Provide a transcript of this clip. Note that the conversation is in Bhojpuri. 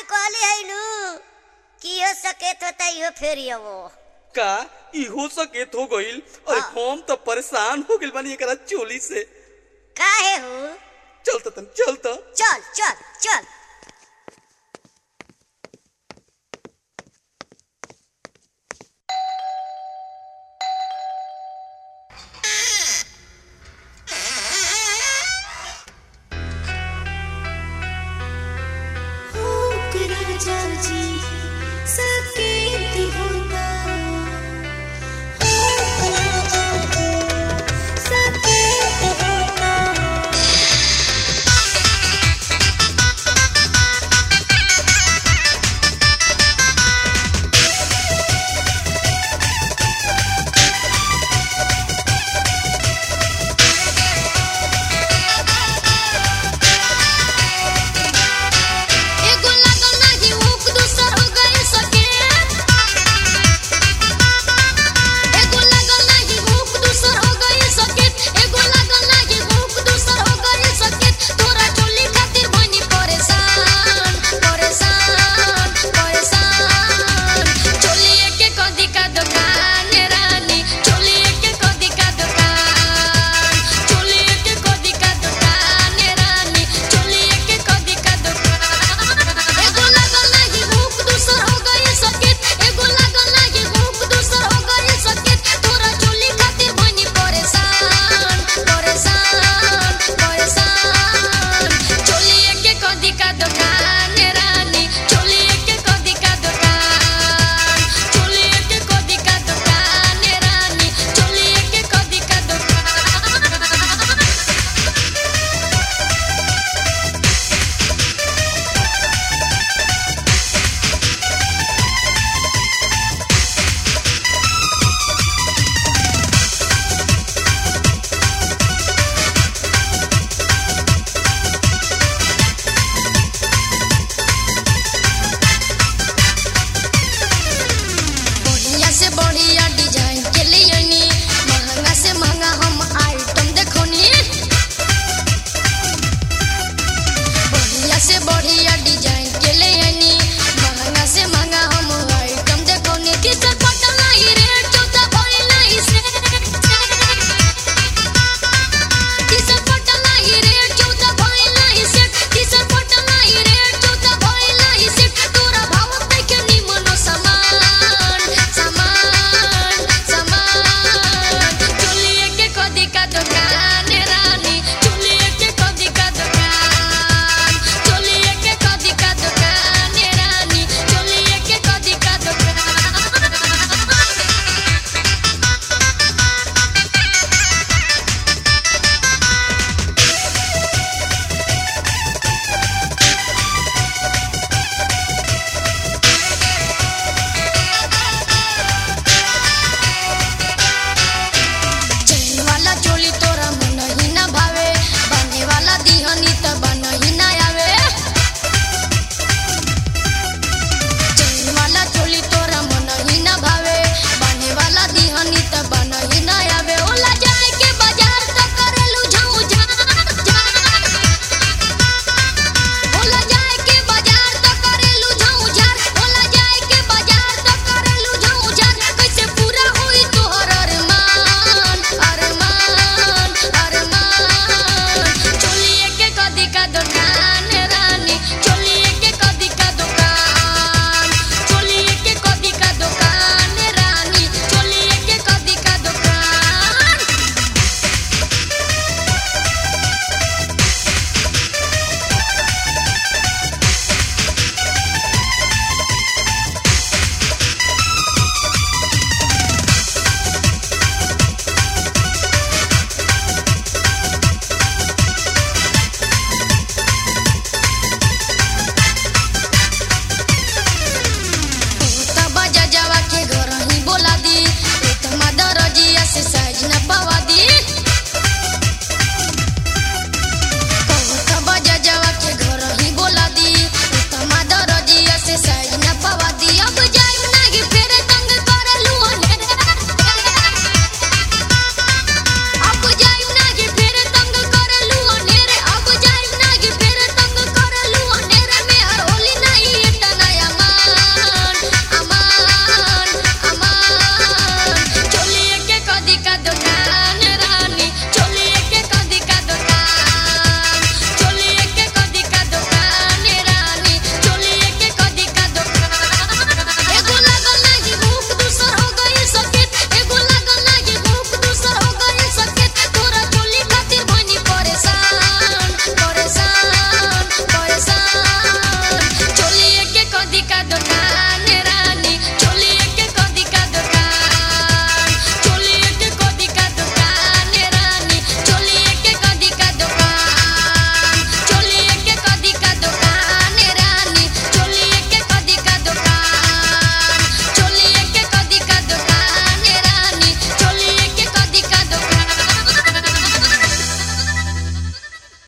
की कहली है नु कि हो सकेत होता इहो फेरी वो का इहो सकेत हो गईल अरे हाँ। हम तो परेशान हो गइल बानी एकरा चोली से काहे हो चल त तन चल त चल चल चल एगो लागल नाही हुक दूसर हो गई सके एगो लागल नाही हुक दूसर हो गई सके एगो लागल नाही हुक दूसर हो गई सके तोरा चोली खातिर बनी परेशान परेशान परेशान चोली के कदी का दुकान रानी चोली के कदी का दुकान चोली के कदी का दुकान रानी चोली के कदी का दुकान एगो लागल नाही हुक दूसर हो गई सकेत एगो लागल नाही हुक दूसर हो गई सकेत तोरा चोली खातिर बनी परेशान परेशान परेशान चोली के कदी का दुकान रानी चोली के कदी का दुकान चोली के कदी का दुकान रानी चोली के कदी का दुकान बढ़िया से बढ़िया डिजाइन के लिए नी महंगा से महंगा हम आइटम देखोनी बढ़िया से बढ़िया